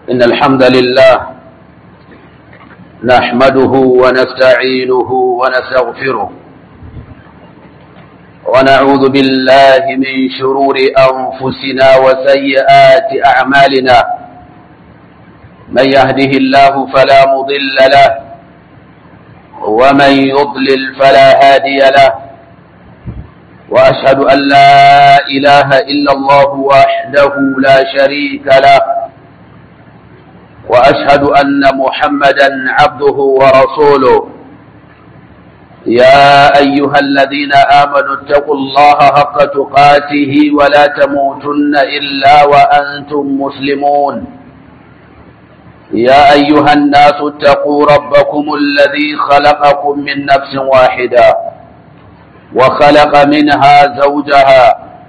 إن الحمد لله نحمده ونستعينه ونستغفره ونعوذ بالله من شرور أنفسنا وسيئات أعمالنا من يهده الله فلا مضل له ومن يضلل فلا هادي له وأشهد أن لا إله إلا الله وحده لا شريك له وأشهد أن محمدا عبده ورسوله يا أيها الذين آمنوا اتقوا الله حق تقاته ولا تموتن إلا وأنتم مسلمون يا أيها الناس اتقوا ربكم الذي خلقكم من نفس واحدة وخلق منها زوجها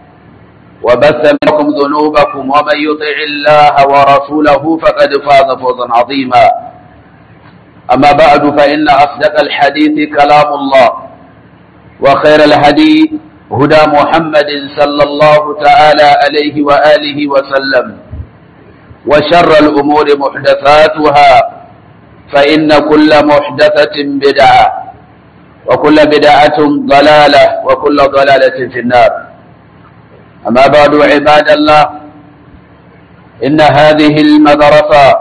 وبث منكم ذنوبكم ومن يطع الله ورسوله فقد فاز فوزا عظيما أما بعد فإن أصدق الحديث كلام الله وخير الهدي هدى محمد صلى الله تعالى عليه وآله وسلم وشر الأمور محدثاتها فإن كل محدثة بدعة وكل بدعة ضلالة وكل ضلالة في النار أما بعد عباد الله إن هذه المدرسة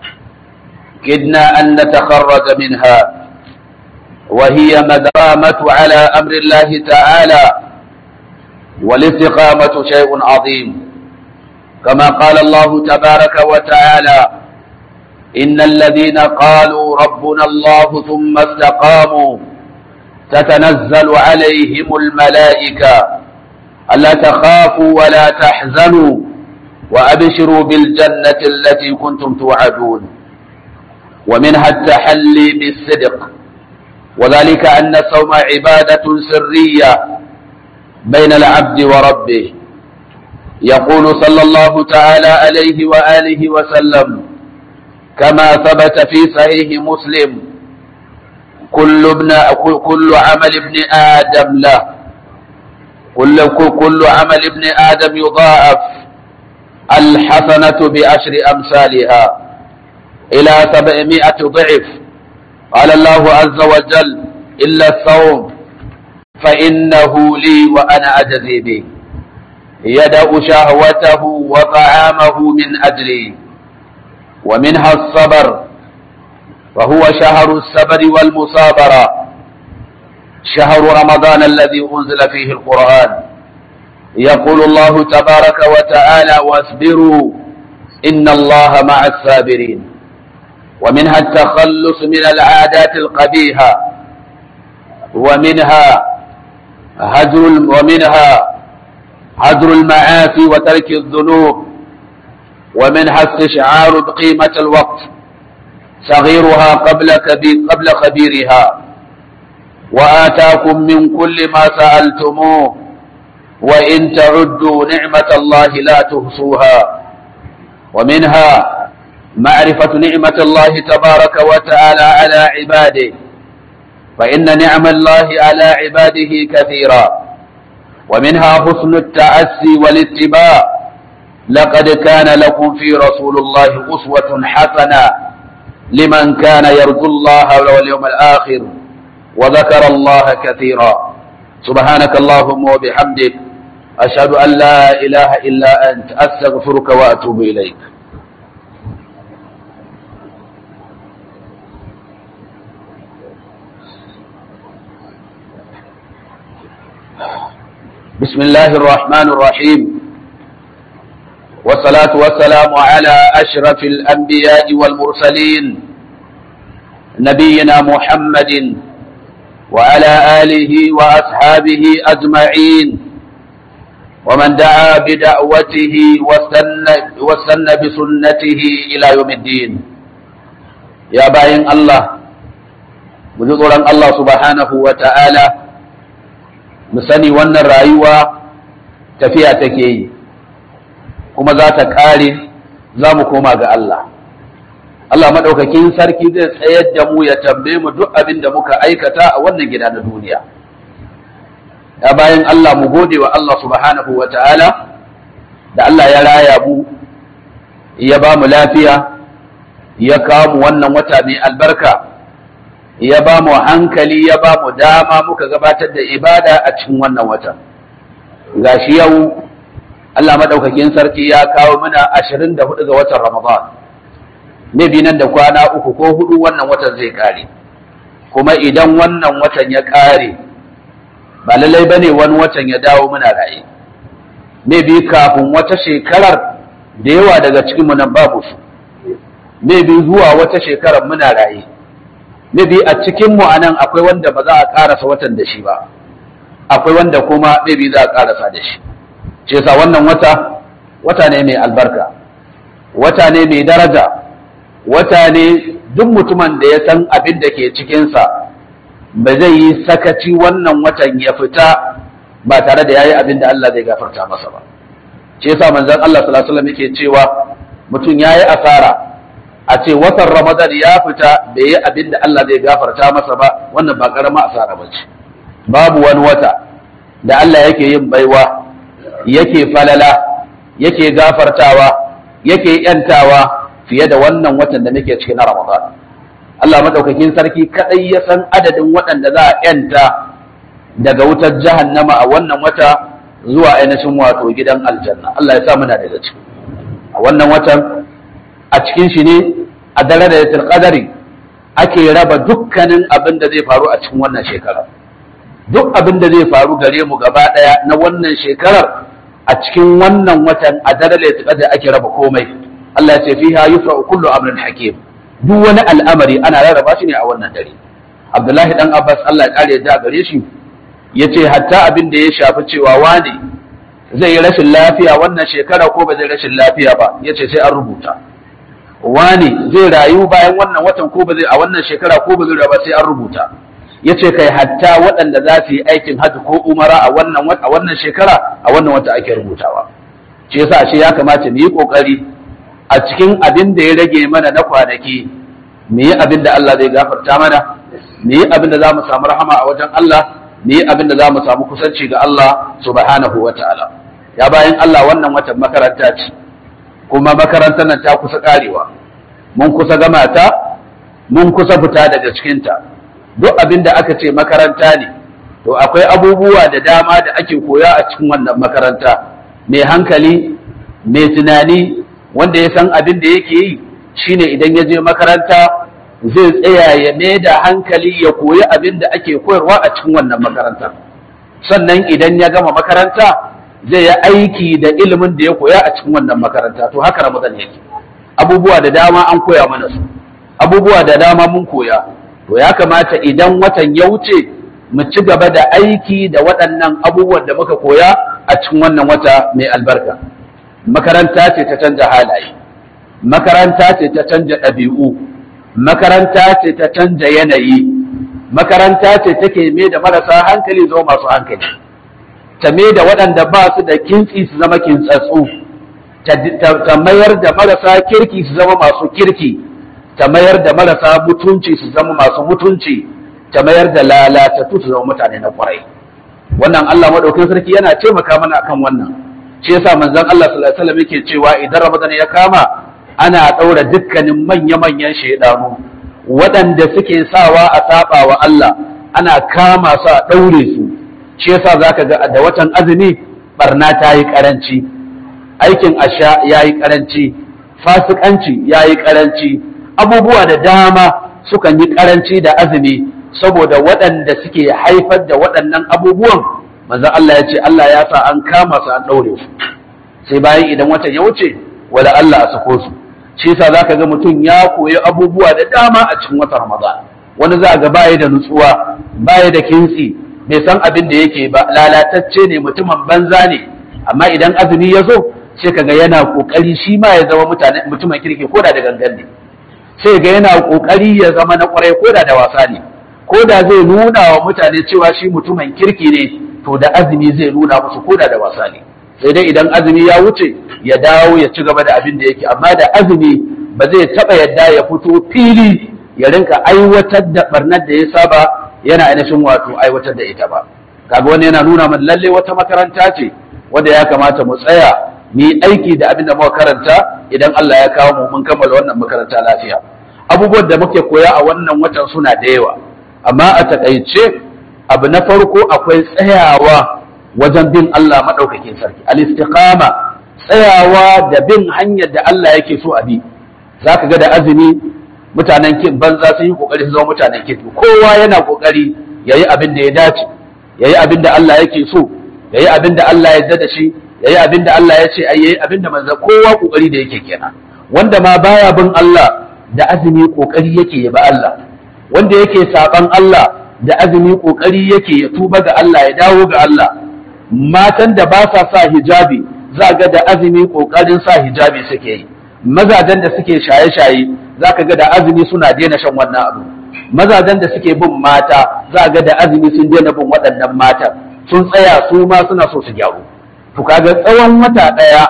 كدنا أن نتخرج منها وهي مدامة على أمر الله تعالى والاستقامة شيء عظيم كما قال الله تبارك وتعالى إن الذين قالوا ربنا الله ثم استقاموا تتنزل عليهم الملائكة ألا تخافوا ولا تحزنوا وأبشروا بالجنة التي كنتم توعدون ومنها التحلي بالصدق وذلك أن الصوم عبادة سرية بين العبد وربه يقول صلى الله تعالى عليه وآله وسلم كما ثبت في صحيح مسلم كل ابن كل عمل ابن آدم له كل كل عمل ابن آدم يضاعف الحسنة بعشر أمثالها إلى سبعمائة ضعف قال الله عز وجل إلا الصوم فإنه لي وأنا أجزي به يدأ شهوته وطعامه من أجلي ومنها الصبر وهو شهر الصبر والمصابرة شهر رمضان الذي أنزل فيه القرآن يقول الله تبارك وتعالى واصبروا إن الله مع الصابرين ومنها التخلص من العادات القبيحة ومنها هجر ومنها هجر المعاصي وترك الذنوب ومنها استشعار بقيمة الوقت صغيرها قبل كبير قبل خبيرها وآتاكم من كل ما سألتموه وإن تعدوا نعمة الله لا تحصوها ومنها معرفة نعمة الله تبارك وتعالى على عباده فإن نعم الله على عباده كثيرا ومنها حسن التأسي والاتباع لقد كان لكم في رسول الله أسوة حسنة لمن كان يرجو الله واليوم الآخر وذكر الله كثيرا سبحانك اللهم وبحمدك أشهد أن لا إله إلا أنت أستغفرك وأتوب إليك بسم الله الرحمن الرحيم والصلاة والسلام على أشرف الأنبياء والمرسلين نبينا محمد وعلى آله وأصحابه أجمعين ومن دعا بدعوته واستنى بسنته إلى يوم الدين يا باين الله بجزورا الله سبحانه وتعالى musani wannan rayuwa tafiya take yi kuma za ta ƙare za mu koma ga Allah Allah maɗaukakin sarki zai tsayar da mu ya tambaye mu duk abin da muka aikata a wannan gida na duniya ya bayan Allah mu gode wa Allah subhanahu wa ta'ala da Allah ya raya mu ya ba mu lafiya ya kawo wannan wata mai albarka ya ba mu hankali ya ba mu dama muka gabatar da ibada a cikin wannan wata gashi yau Allah madaukakin sarki ya kawo mana 24 ga watan Ramadan ne bi nan da kwana uku ko hudu wannan watan zai kare kuma idan wannan watan ya kare ba lallai bane wani watan ya dawo muna raye ne bi kafin wata shekarar da yawa daga cikin mu nan babu su ne bi zuwa wata shekarar muna raye ne bi a cikin mu anan akwai wanda ba za a karasa watan da shi ba akwai wanda kuma ne bi za a karasa da shi ce sa wannan wata wata ne mai albarka wata ne mai daraja wata ne duk mutumin da ya san abin da ke cikinsa ba zai yi sakaci wannan watan ya fita ba tare da ya yi abin da Allah zai gafarta masa ba ce sa manzon Allah sallallahu alaihi wasallam yake cewa mutum ya yi asara a ce watan Ramadan ya fita bai yi abin da Allah zai gafarta masa ba wannan ba karama asara ba ce babu wani wata da Allah yake yin baiwa yake falala yake gafartawa yake yantawa fiye da wannan watan da muke cikin na Ramadan Allah madaukakin sarki kadai ya san adadin waɗanda za a yanta daga wutar jahannama a wannan wata zuwa ainihin wato gidan aljanna Allah ya sa muna daga ciki a wannan watan a cikin shi ne a dare da qadari ake raba dukkanin abin da zai faru a cikin wannan shekara duk abin da zai faru gare mu gaba daya na wannan shekarar a cikin wannan watan a dare da ake raba komai Allah ya ce fiha yufra kullu amrin hakim duk wani al'amari ana rarraba shi ne a wannan dare Abdullahi dan Abbas Allah ya kare da gare shi yace hatta abin da ya shafi cewa wani zai yi rashin lafiya wannan shekara ko ba zai rashin lafiya ba yace sai an rubuta wani zai rayu bayan wannan watan ko ba zai a wannan shekara ko ba zai rayu ba sai an rubuta yace kai hatta waɗanda za su yi aikin hajji ko umara a wannan a wannan shekara a wannan wata ake rubutawa shi yasa shi ya kamata mu yi kokari a cikin abin da ya rage mana na kwanaki mu yi abin da Allah zai gafarta mana mu yi abin da za mu samu rahama a wajen Allah mu yi abin da za mu samu kusanci ga Allah subhanahu wa ta'ala ya bayan Allah wannan watan makaranta ce kuma makarantar nan ta kusa karewa mun kusa gama ta mun kusa fita daga cikinta duk abin da aka ce makaranta ne to akwai abubuwa da dama da ake koya a cikin wannan makaranta mai hankali mai tunani wanda ya san abin da yake yi shine idan ya je makaranta zai tsaya ya mai da hankali ya koyi abin da ake koyarwa a cikin wannan makaranta sannan idan ya gama makaranta zai yi aiki da ilimin da ya koya a cikin wannan makaranta to haka ramadan yake abubuwa da dama an koya mana su abubuwa da dama mun koya to ya kamata idan watan ya wuce mu ci gaba da aiki da waɗannan abubuwan da muka koya a cikin wannan wata mai albarka makaranta ce ta canja halaye makaranta ce ta canja ɗabi'u makaranta ce ta canja yanayi makaranta ce take mai da marasa hankali zama masu hankali ta mai da waɗanda ba su da kintsi su zama kintsatsu ta mayar da marasa kirki su zama masu kirki ta mayar da marasa mutunci su zama masu mutunci ta mayar da lalatattu su zama mutane na kwarai wannan Allah madaukakin sarki yana taimaka mana akan wannan shi yasa manzon Allah sallallahu alaihi wasallam yake cewa idan Ramadan ya kama ana daura dukkanin manya-manyan shaidanu waɗanda suke sawa a saba wa Allah ana kama su a daure su shi yasa zaka ga da watan azumi barna ta yi karanci aikin asha yayi karanci fasikanci yayi karanci abubuwa da dama sukan yi karanci da azumi saboda waɗanda suke haifar da waɗannan abubuwan manzo Allah ya ce Allah ya sa an kama su an ɗaure su sai bayan idan watan ya wuce wala Allah a sako su shi yasa zaka ga mutum ya koyi abubuwa da dama a cikin watan Ramadan wani za ga baya da nutsuwa baya da kintsi bai san abin da yake ba lalatacce ne mutumin banza ne amma idan azumi ya zo sai kaga yana kokari shi ma ya zama mutane mutumin kirki koda da gangan ne sai ga yana kokari ya zama na kwarai koda da wasa ne koda zai nuna wa mutane cewa shi mutumin kirki ne to da azumi zai nuna musu koda da wasa ne sai dai idan azumi ya wuce ya dawo ya ci gaba da abin da yake amma da azumi ba zai taba yadda ya fito fili ya rinka aiwatar da barnar da ya saba yana ainihin wato aiwatar da ita ba kaga wani yana nuna mana lalle wata makaranta ce wanda ya kamata mu tsaya mu yi aiki da abin da muka karanta idan Allah ya kawo mu mun kammala wannan makaranta lafiya abubuwan da muke koya a wannan watan suna da yawa amma a takaice abu na farko akwai tsayawa wajen bin Allah maɗaukakin sarki al-istiqama tsayawa da bin hanyar da Allah yake so a bi zaka ga da azumi mutanen kin banza sun yi kokari su zama mutanen kirki kowa yana kokari yayi abin da ya dace yayi abin da Allah yake so yayi abin da Allah ya yarda da shi yayi abin da Allah ya ce ai yayi abin da manzo kowa kokari da yake kenan wanda ma baya bin Allah da azumi kokari yake ya ba Allah wanda yake saban Allah da azumi kokari yake ya tuba ga Allah ya dawo ga Allah matan da ba sa sa hijabi za ga da azumi kokarin sa hijabi suke yi mazajen da suke shaye-shaye za ka ga da azumi suna daina shan wannan abu mazajen da suke bin mata za ga da azumi sun daina bin waɗannan matan sun tsaya su ma suna so su gyaru to kaga tsawon wata ɗaya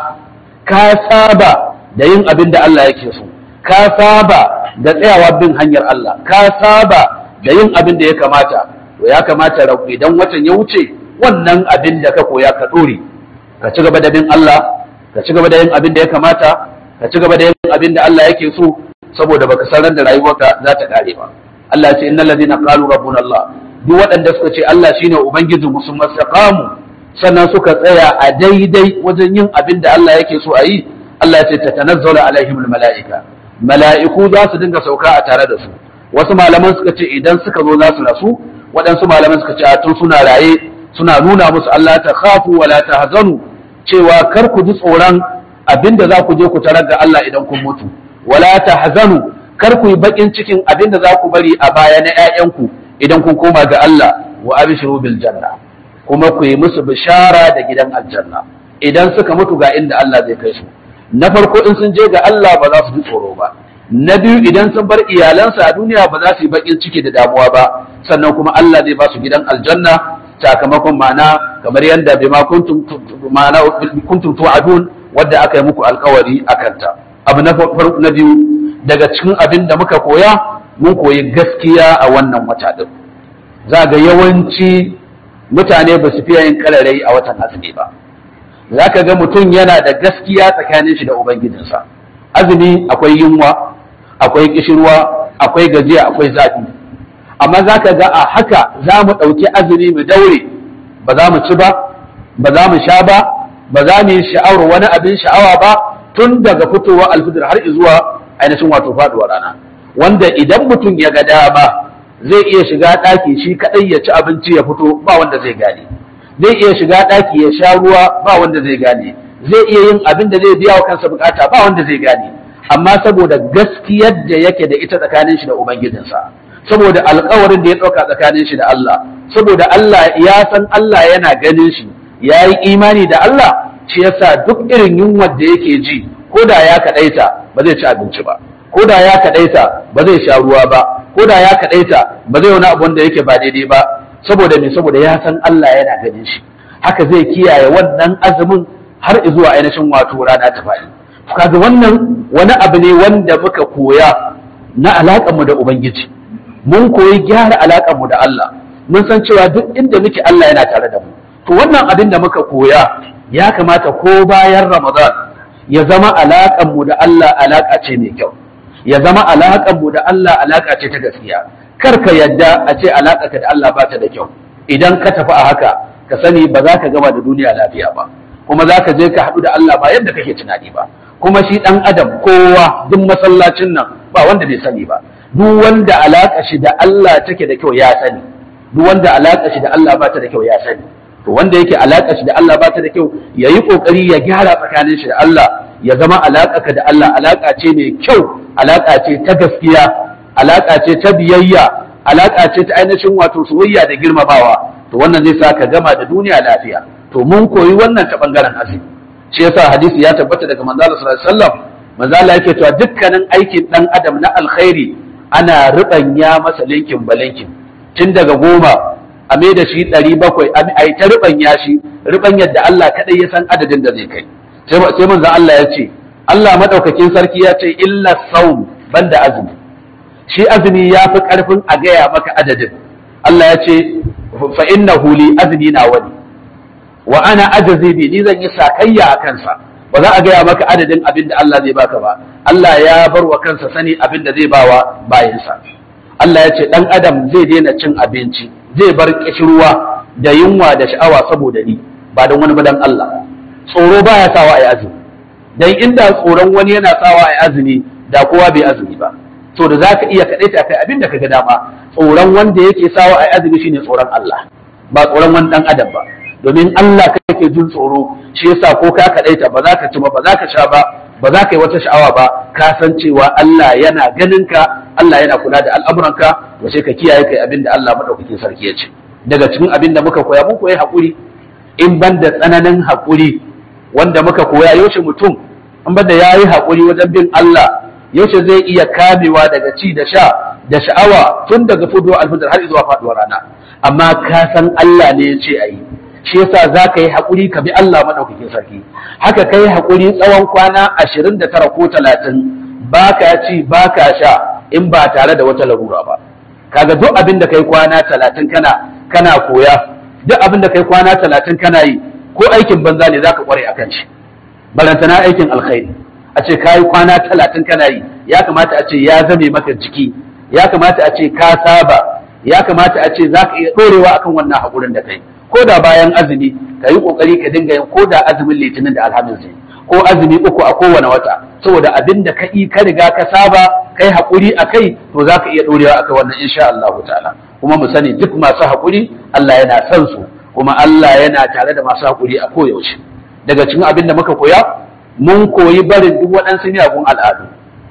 ka saba da yin abin da Allah yake so ka saba da tsayawa bin hanyar Allah ka saba da yin abin da ya kamata to ya kamata idan watan ya wuce wannan abin da ka koya ka ɗore ka ci gaba da bin Allah ka ci gaba da yin abin da ya kamata ka ci gaba da yin abin da Allah yake so saboda baka san ran da rayuwarka za ta kare ba Allah ya ce innal ladina qalu rabbuna Allah duk waɗanda suka ce Allah shine ubangiji mu sun mastaqamu sannan suka tsaya a daidai wajen yin abin da Allah yake so a yi Allah ya ce tatanazzalu alaihimul malaika mala'iku za su dinga sauka a tare da su wasu malaman suka ce idan suka zo za su rasu waɗansu malaman suka ce a tun suna raye suna nuna musu Allah ta khafu wala tahzanu cewa kar ku ji tsoron abinda za ku je ku tarar ga Allah idan kun mutu wala tahzanu kar ku yi bakin cikin abinda za ku bari a baya na ƴaƴanku idan kun koma ga Allah wa abshiru bil janna kuma ku yi musu bishara da gidan aljanna idan suka mutu ga inda Allah zai kai su na farko in sun je ga Allah ba za su ji tsoro ba na biyu idan sun bar iyalansa a duniya ba za su yi bakin ciki da damuwa ba sannan kuma Allah zai ba su gidan aljanna sakamakon ma'ana kamar yadda bima kuntum ma'ana kuntum tu'adun wadda aka yi muku alkawari akan ta abu na farko na biyu daga cikin abin da muka koya mun koyi gaskiya a wannan wata din za ga yawanci mutane ba su fiye yin kararai a watan azumi ba za ka ga mutum yana da gaskiya tsakanin shi da ubangijinsa azumi akwai yunwa akwai kishirwa akwai gajiya akwai zafi amma za ka ga a haka za mu ɗauki azumi mu daure ba za mu ci ba ba za mu sha ba ba za mu yi sha'awar wani abin sha'awa ba tun daga fitowar alfijir har zuwa ainihin wato faduwar rana wanda idan mutum ya ga dama zai iya shiga ɗaki shi kaɗai ya ci abinci ya fito ba wanda zai gane zai iya shiga ɗaki ya sha ruwa ba wanda zai gane zai iya yin abin da zai biya wa kansa bukata ba wanda zai gane amma saboda gaskiyar da yake da ita tsakanin shi da ubangijinsa saboda alkawarin da ya ɗauka tsakanin shi da Allah saboda Allah ya san Allah yana ganin shi ya yi imani da Allah shi yasa duk irin yunwar da yake ji ko da ya kaɗaita ba zai ci abinci ba ko da ya kaɗaita ba zai sha ruwa ba ko da ya kaɗaita ba zai wani abu wanda yake ba daidai ba saboda me saboda ya san Allah yana ganin shi haka zai kiyaye wannan azumin har zuwa ainihin wato rana ta faɗi kaga wannan wani abu ne wanda muka koya na alaƙar mu da ubangiji mun koyi gyara alaƙar mu da Allah mun san cewa duk inda muke Allah yana tare da mu to wannan abin da muka koya ya kamata ko bayan Ramadan ya zama alaƙar mu da Allah alaƙa ce mai kyau ya zama alaƙar mu da Allah alaƙa ce ta gaskiya kar ka yadda a ce alaƙa ka da Allah ba ta da kyau idan ka tafi a haka ka sani ba za ka gama da duniya lafiya ba kuma za ka je ka haɗu da Allah ba yadda kake tunani ba kuma shi ɗan adam kowa duk masallacin nan ba wanda bai sani ba duk wanda alaƙa shi da Allah take da kyau ya sani duk wanda alaƙa shi da Allah ba ta da kyau ya sani to wanda yake alaƙa shi da Allah ba ta da kyau ya yi ƙoƙari ya gyara tsakanin shi da Allah ya zama alaƙa ka da Allah alaƙa ce mai kyau alaƙa ce ta gaskiya alaƙa ce ta biyayya alaƙa ce ta ainihin wato soyayya da girmamawa to wannan zai sa ka gama da duniya lafiya to mun koyi wannan ta bangaren azumi shi yasa hadisi ya tabbata daga manzo Allah sallallahu alaihi wasallam manzo Allah yake cewa dukkanin aikin dan adam na alkhairi ana rubanya masa linkin balinkin tun daga goma a mai da shi ɗari bakwai a yi ta rubanya shi rubanyar da Allah kaɗai ya san adadin da zai kai sai manzo Allah ya ce Allah madaukakin sarki ya ce illa saum banda azumi shi azumi ya fi ƙarfin a gaya maka adadin Allah ya ce fa inna huli azumi na wani wa ana ajazi bi ni zan yi sakayya a kansa ba za a gaya maka adadin abin da Allah zai baka ba Allah ya bar wa kansa sani abin da zai bawa bayansa Allah ya ce dan adam zai daina cin abinci zai bar kishirwa da yunwa da sha'awa saboda ni ba don wani ba dan Allah tsoro baya sawa ai azumi dan inda tsoron wani yana sawa ai azumi da kowa bai azumi ba to da zaka iya kadaita kai abin da kaga dama tsoron wanda yake sawa ai azumi shine tsoron Allah ba tsoron wani dan adam ba domin Allah kake jin tsoro shi yasa ko ka kadaita ba za ka ci ba ba za ka sha ba ba za ka yi wata sha'awa ba ka san cewa Allah yana ganin ka Allah yana kula da al'amuranka to sai ka kiyaye kai abin da Allah madaukakin sarki ya ce daga cikin abin da muka koya mun koyi hakuri in ban da tsananin hakuri wanda muka koya yaushe mutum in ban da yayi hakuri wajen bin Allah yaushe zai iya kamewa daga ci da sha da sha'awa tun daga fudo alfajir har zuwa faduwar rana amma ka san Allah ne ya ce ayi shi yasa za ka yi haƙuri ka bi Allah maɗaukakin sarki haka ka yi haƙuri tsawon kwana ashirin da tara ko talatin ba ka ci ba ka sha in ba tare da wata larura ba kaga duk abin da kai kwana talatin kana kana koya duk abin da kai kwana talatin kana yi ko aikin banza ne za ka ƙware akan shi balantana aikin alkhairi a ce ka yi kwana talatin kana yi ya kamata a ce ya zame maka jiki ya kamata a ce ka saba ya kamata a ce za ka iya ɗorewa akan wannan haƙurin da kai ko da bayan azumi ka yi kokari ka dinga yin ko da azumin litinin da alhamis ne ko azumi uku a kowane wata saboda abin da ka yi ka riga ka saba kai haƙuri a kai to za ka iya ɗorewa akan wannan insha Allah ta'ala kuma mu sani duk masu haƙuri Allah yana son su kuma Allah yana tare da masu haƙuri a koyaushe daga cikin abin da muka koya mun koyi barin duk waɗansu miyagun al'adu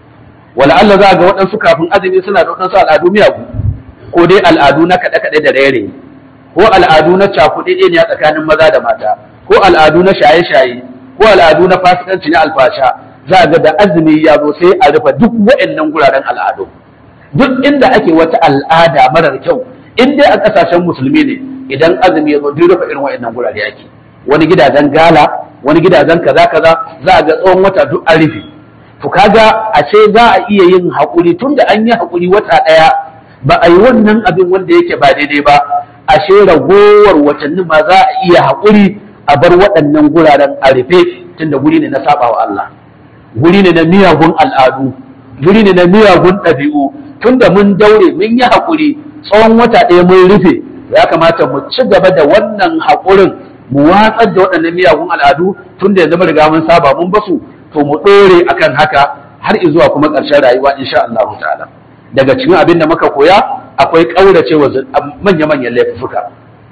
wala Allah za ga waɗansu kafin azumi suna da waɗansu al'adu miyagu ko dai al'adu na kaɗe-kaɗe da raye ko al'adu na cakuɗe ne a tsakanin maza da mata ko al'adu na shaye-shaye ko al'adu na fasikanci na alfasha za ga da azumi ya zo sai a rufe duk waɗannan guraren al'adu duk inda ake wata al'ada marar kyau in dai a ƙasashen musulmi ne idan azumi ya zo duk rufe irin waɗannan gurare ake wani gidajen gala wani gidajen kaza kaza za a ga tsawon wata duk an rufe to kaga ashe za a iya yin haƙuri tunda an yi haƙuri wata ɗaya ba a yi wannan abin wanda yake ba daidai ba ashe ragowar watanni ma za a iya haƙuri a bar waɗannan guraren a rufe tunda guri ne na saba wa Allah guri ne na miyagun al'adu guri ne na miyagun ɗabi'u tunda mun daure mun yi haƙuri tsawon wata ɗaya mun rufe ya kamata mu ci gaba da wannan haƙurin mu watsar da waɗannan miyagun al'adu tunda yanzu mun riga mun saba mun basu to mu ɗore akan haka har zuwa kuma ƙarshen rayuwa insha Allah ta'ala daga cikin abin da muka koya akwai ƙaurace wa manya-manyan laifuka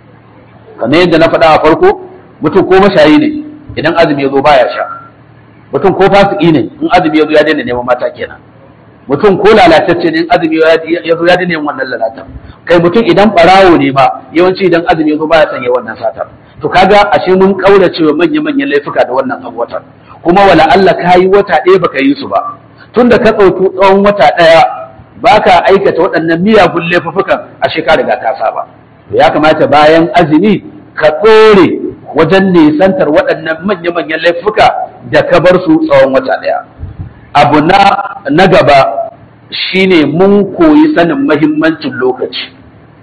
kamar yadda na faɗa a farko mutum ko mashayi ne idan azumi ya zo baya sha mutum ko fasiki ne in azumi ya zo ya daina neman mata kenan mutum ko lalatacce ne in azumi ya zo ya daina yin wannan lalatan kai mutum idan ɓarawo ne ma yawanci idan azumi ya zo baya sanya wannan satar to kaga ashe mun ƙaurace wa manya-manyan laifuka da wannan abuwatan kuma wala Allah ka yi wata ɗaya baka yi su ba tunda ka ɗauki tsawon wata ɗaya ba ka aikata waɗannan miyagun laifukan a shekara riga ka saba ya kamata bayan azumi ka ɗore wajen nisantar waɗannan manya-manyan laifuka da ka bar su tsawon wata ɗaya abu na na gaba shine mun koyi sanin mahimmancin lokaci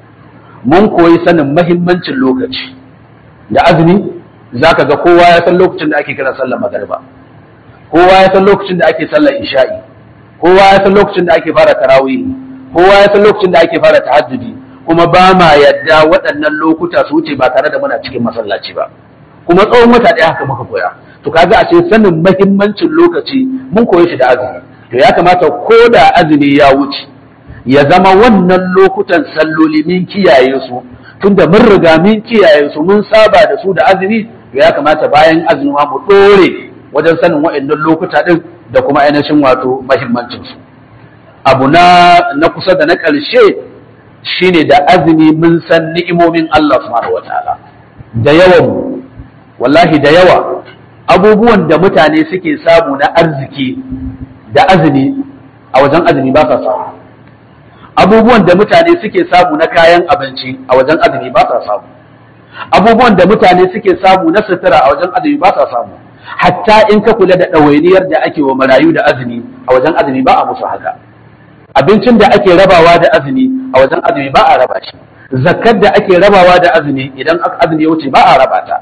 mun koyi sanin mahimmancin lokaci da azumi za ka ga kowa ya san lokacin da ake kira sallar magariba kowa ya san lokacin da ake sallar isha'i kowa ya san lokacin da ake fara tarawih kowa ya san lokacin da ake fara tahajjudi kuma ba ma yadda waɗannan lokuta su wuce ba tare da muna cikin masallaci ba kuma tsawon wata ɗaya haka muka koya to kaga a ce sanin mahimmancin lokaci mun koyi shi da azumi to ya kamata ko da azumi ya wuce ya zama wannan lokutan salloli min kiyaye su tunda mun riga mun kiyaye su mun saba da su da azumi to ya kamata bayan azumi mu ɗore wajen sanin waɗannan lokuta ɗin da kuma ainihin wato mahimmancinsu abu na na kusa da na ƙarshe shine da azumi mun san ni'imomin Allah subhanahu wataala da yawan wallahi da yawa abubuwan da mutane suke samu na arziki da azumi a wajen azumi ba sa samu abubuwan da mutane suke samu na kayan abinci a wajen azumi ba sa samu abubuwan da mutane suke samu na sutura a wajen azumi ba sa samu hatta in ka kula da ɗawainiyar da ake wa marayu da azumi a wajen azumi ba a musu haka abincin da ake rabawa da azumi a wajen azumi ba a raba shi zakkar da ake rabawa da azumi idan azumi ya wuce ba a raba ta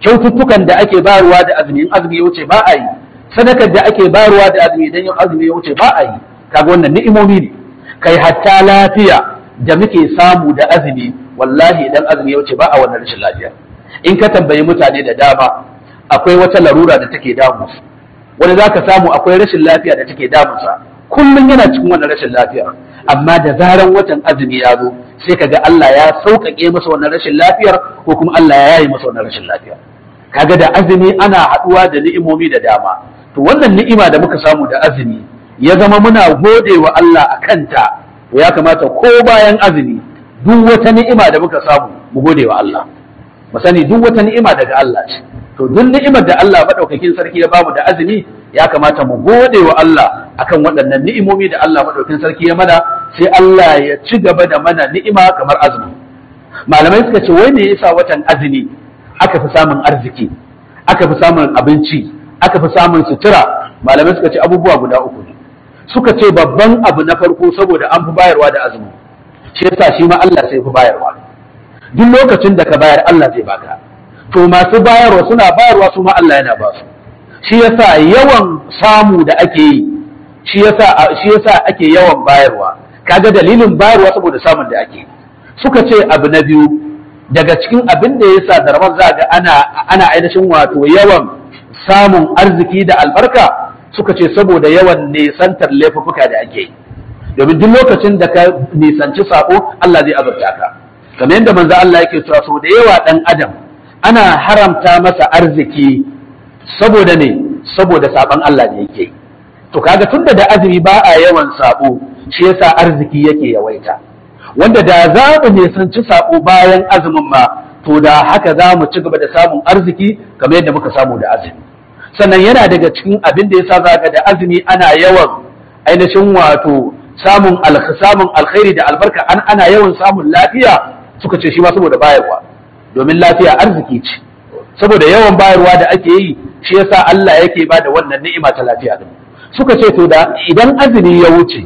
kyaututtukan da ake bayarwa da azumi in azumi ya wuce ba a yi sadakar da ake bayarwa da azumi idan yin azumi ya wuce ba a yi kaga wannan ni'imomi ne kai hatta lafiya da muke samu da azumi wallahi idan azumi ya wuce ba a wannan rashin lafiya in ka tambayi mutane da dama akwai wata larura da take damu wani zaka samu akwai rashin lafiya da take damunsa kullum yana cikin wannan rashin lafiya amma da zaran watan azumi ya zo sai kaga Allah ya sauƙaƙe masa wannan rashin lafiyar ko kuma Allah ya yaye masa wannan rashin lafiyar kaga da azumi ana haɗuwa da ni'imomi da dama to wannan ni'ima da muka samu da azumi ya zama muna gode wa Allah a kanta to ya kamata ko bayan azumi duk wata ni'ima da muka samu mu gode wa Allah mu sani duk wata ni'ima daga Allah ce to duk ni'imar da Allah madaukakin sarki ya bamu da azumi ya kamata mu gode wa Allah akan waɗannan ni'imomi da Allah madaukakin sarki ya mana sai Allah ya ci gaba da mana ni'ima kamar azumi malamai suka ce wai me yasa watan azumi aka fi samun arziki aka fi samun abinci aka fi samun sutura malamai suka ce abubuwa guda uku ne suka ce babban abu na farko saboda an fi bayarwa da azumi shi yasa shi ma Allah sai fi bayarwa duk lokacin da ka bayar Allah zai baka to masu bayarwa suna bayarwa su ma Allah yana ba su shi yasa yawan samu da ake yi shi yasa shi yasa ake yawan bayarwa kaga dalilin bayarwa saboda samun da ake suka ce abu na biyu daga cikin abin da yasa da ramar za ga ana ana ainihin wato yawan samun arziki da albarka suka ce saboda yawan nisantar laifuffuka da ake yi domin duk lokacin da ka nisanci sako Allah zai azurta ka kamar yadda manzo Allah yake cewa sau da yawa dan adam ana haramta masa arziki saboda ne saboda saban Allah da yake to kaga tunda da azumi ba a yawan sabo shi yasa arziki yake yawaita wanda da za mu nisanci sabo bayan azumin ma to da haka za mu ci gaba da samun arziki kamar yadda muka samu da azumi sannan yana daga cikin abin da yasa zaka da azumi ana yawan ainihin wato samun samun alkhairi da albarka an ana yawan samun lafiya suka ce shi ma saboda bayarwa domin lafiya arziki ce saboda yawan bayarwa da ake yi shi yasa Allah yake ba da wannan ni'ima ta lafiya din suka ce to da idan azumi ya wuce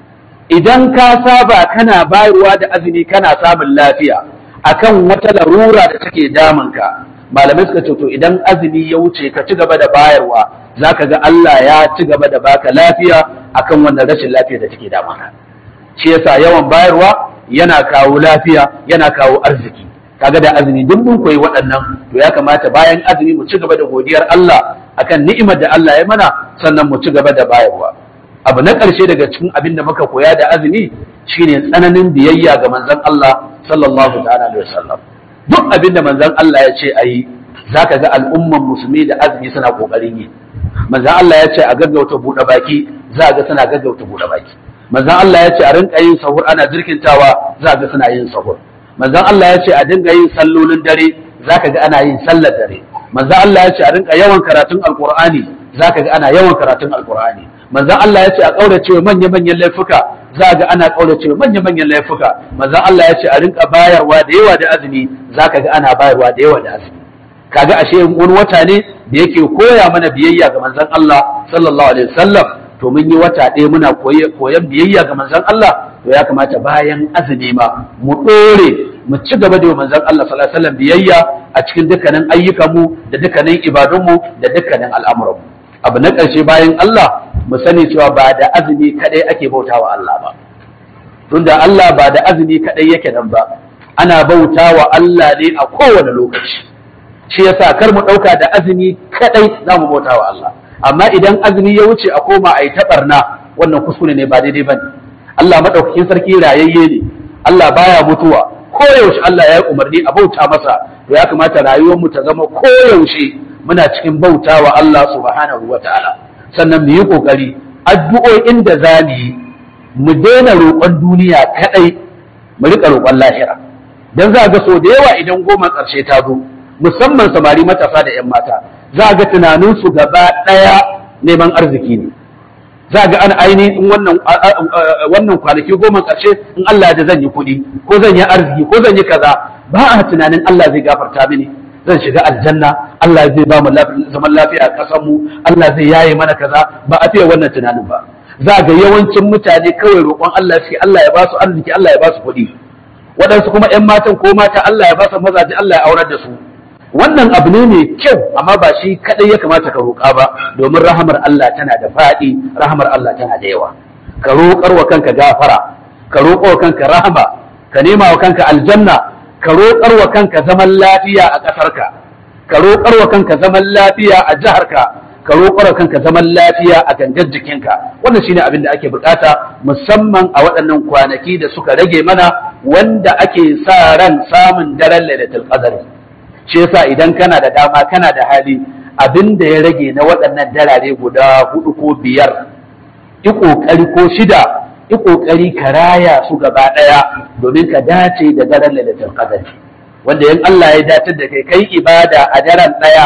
idan ka saba kana bayarwa da azumi kana samun lafiya akan wata larura da take damunka malamai suka ce to idan azumi ya wuce ka ci gaba da bayarwa zaka ga Allah ya ci gaba da baka lafiya akan wannan rashin lafiya da take damunka shi yasa yawan bayarwa yana kawo lafiya yana kawo arziki kaga da azumi duk mun koyi waɗannan to ya kamata bayan azumi mu ci gaba da godiyar Allah akan ni'imar da Allah ya mana sannan mu ci gaba da bayarwa abu na ƙarshe daga cikin abin da muka koya da azumi shine tsananin biyayya ga manzon Allah sallallahu ta'ala alaihi wasallam duk abin da manzon Allah ya ce ayi zaka ga al'umman musulmi da azumi suna kokarin yi manzon Allah ya ce a gaggauta buɗe baki za ga suna gaggauta buɗe baki manzon Allah ya ce a rinka yin sahur ana jirkintawa za ga suna yin sahur manzon Allah ya ce a dinga yin sallolin dare zaka ga ana yin sallar dare manzon Allah ya ce a rinka yawan karatun alqur'ani zaka ga ana yawan karatun alqur'ani manzon Allah ya ce a kaurace manya manyan laifuka za ga ana kaurace manya manyan laifuka manzon Allah ya ce a rinka bayarwa da yawa da azumi zaka ga ana bayarwa da yawa da azumi kaga ashe wani wata ne da yake koya mana biyayya ga manzon Allah sallallahu alaihi wasallam to mun yi wata ɗaya muna koyan biyayya ga manzon Allah to ya kamata bayan azumi ma mu ɗore mu ci gaba da manzon Allah sallallahu alaihi wasallam biyayya a cikin dukkanin ayyukanmu da dukkanin ibadunmu da dukkanin al'amuranmu abu na ƙarshe bayan Allah mu sani cewa ba da azumi kadai ake bautawa Allah ba tunda Allah ba da azumi kadai yake nan ba ana bautawa Allah ne a kowane lokaci shi yasa kar mu ɗauka da azumi kadai za mu bautawa Allah amma idan azumi ya wuce a koma a yi taɓarna wannan kuskure ne ba daidai ba ne Allah maɗaukakin sarki rayayye ne Allah baya mutuwa koyaushe Allah ya yi umarni a bauta masa to ya kamata rayuwarmu ta zama koyaushe muna cikin bauta wa Allah subhanahu wa ta'ala sannan mu yi ƙoƙari addu'o'in da za mu yi mu daina roƙon duniya kaɗai mu riƙa roƙon lahira dan za ga so da yawa idan goma ƙarshe ta zo musamman samari matasa da 'yan mata za ga tunaninsu gaba ɗaya neman arziki ne za ga an aini in wannan wannan kwanaki goma ƙarshe in Allah da zan yi kuɗi ko zan yi arziki ko zan yi kaza ba a tunanin Allah zai gafarta mini zan shiga aljanna Allah zai ba mu zaman lafiya a ƙasar mu Allah zai yaye mana kaza ba a fiye wannan tunanin ba za ga yawancin mutane kawai roƙon Allah shi Allah ya ba su arziki Allah ya ba su kuɗi waɗansu kuma 'yan matan ko mata Allah ya ba su mazaje Allah ya aurar da su wannan abu ne mai kyau amma ba shi kadai ya kamata ka roƙa ba domin rahamar Allah tana da faɗi rahamar Allah tana da yawa ka roƙar wa kanka gafara ka roƙar wa kanka rahama ka nema wa kanka aljanna ka roƙar wa kanka zaman lafiya a ƙasarka ka roƙar wa kanka zaman lafiya a jiharka ka roƙar wa kanka zaman lafiya a gangar jikinka wannan shine abin da ake bukata musamman a waɗannan kwanaki da suka rage mana wanda ake sa ran samun daren lailatul qadr shi yasa idan kana da dama kana da hali abin da ya rage na waɗannan darare guda hudu ko biyar yi ƙoƙari ko shida yi ƙoƙari ka raya su gaba ɗaya domin ka dace da daren lailatul qadr wanda in Allah ya dace da kai kai ibada a daren ɗaya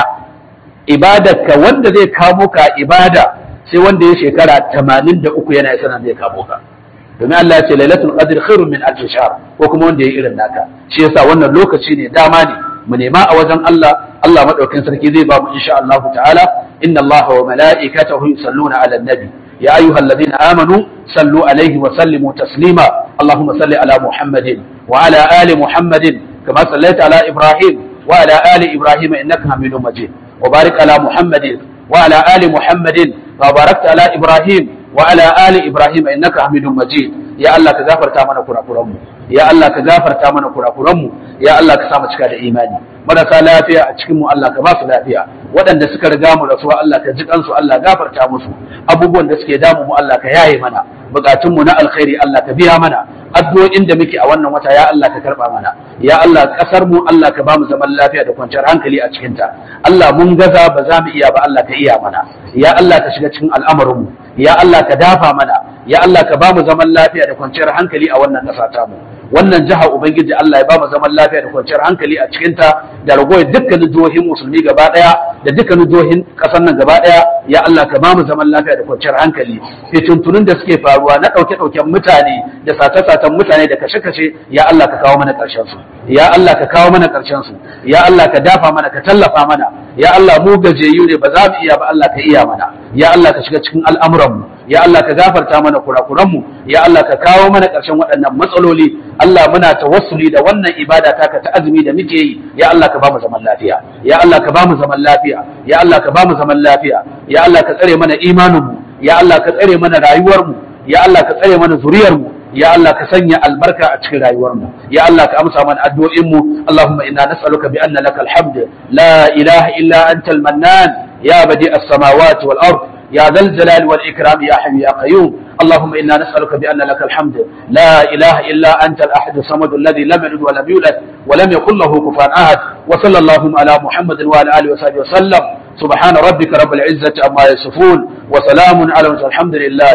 ibadarka wanda zai kamo ka ibada sai wanda ya shekara 83 yana sanan zai kamo ka domin Allah ya ce lailatul qadr khairun min alf shahr ko kuma wanda ya irin naka shi yasa wannan lokaci ne dama ne mu nema a wajen Allah Allah madaukakin sarki zai ba mu insha Allah ta'ala inna Allah wa mala'ikatahu yusalluna 'alan nabi ya ayyuhalladhina amanu sallu alaihi wa sallimu taslima Allahumma salli ala Muhammadin wa ala ali Muhammadin kama sallaita ala Ibrahim wa ala ali Ibrahim innaka Hamidum Majid wa barik ala Muhammadin wa ala ali Muhammadin wa barakta ala Ibrahim wa ala ali Ibrahim innaka Hamidum Majid ya Allah ka gafarta mana kurakuranmu ya Allah ka gafarta mana kurakuranmu ya Allah ka sa mu cika da imani marasa lafiya a cikin mu Allah ka ba su lafiya waɗanda suka riga mu rasuwa Allah ka ji kansu Allah gafarta musu abubuwan da suke damu mu Allah ka yaye mana bukatun mu na alkhairi Allah ka biya mana addu'o'in da muke a wannan wata ya Allah ka karba mana ya Allah kasar mu Allah ka ba mu zaman lafiya da kwanciyar hankali a cikin ta Allah mun gaza ba za mu iya ba Allah ka iya mana ya Allah ka shiga cikin al'amarin mu ya Allah ka dafa mana ya Allah ka ba mu zaman lafiya da kwanciyar hankali a wannan ƙasa ta mu wannan jiha ubangiji Allah ya ba mu zaman lafiya da kwanciyar hankali a cikin ta da ragowar dukkanin jihohin musulmi gaba daya da dukkanin jihohin ƙasar nan gaba daya ya Allah ka ba mu zaman lafiya da kwanciyar hankali fitintunun da suke faruwa na ɗauke-ɗauken mutane da sace-sacen mutane da kashe-kashe ya Allah ka kawo mana ƙarshen su ya Allah ka kawo mana ƙarshen su ya Allah ka dafa mana ka tallafa mana ya Allah mu gajiyayyu ne ba za mu iya ba Allah ka iya mana ya Allah ka shiga cikin al'amuranmu ya Allah ka gafarta mana kurakuranmu ya Allah ka kawo mana ƙarshen waɗannan matsaloli Allah muna tawassuli da wannan ibada taka ta azumi da muke yi ya Allah ka ba mu zaman lafiya ya Allah ka ba mu zaman lafiya ya Allah ka ba mu zaman lafiya ya Allah ka tsare mana imaninmu ya Allah ka tsare mana rayuwarmu ya Allah ka tsare mana zuriyarmu ya Allah ka sanya albarka a cikin rayuwarmu ya Allah ka amsa mana addu'o'inmu Allahumma inna nas'aluka bi anna lakal hamd la ilaha illa anta al-mannan ya badi as-samawati wal ard يا ذا الجلال والإكرام يا حي يا قيوم اللهم إنا نسألك بأن لك الحمد لا إله إلا أنت الأحد الصمد الذي لم يلد ولم يولد ولم يكن له كفوا أحد وصلى اللهم على محمد وعلى آله وصحبه وسلم سبحان ربك رب العزة عما يصفون وسلام على الحمد لله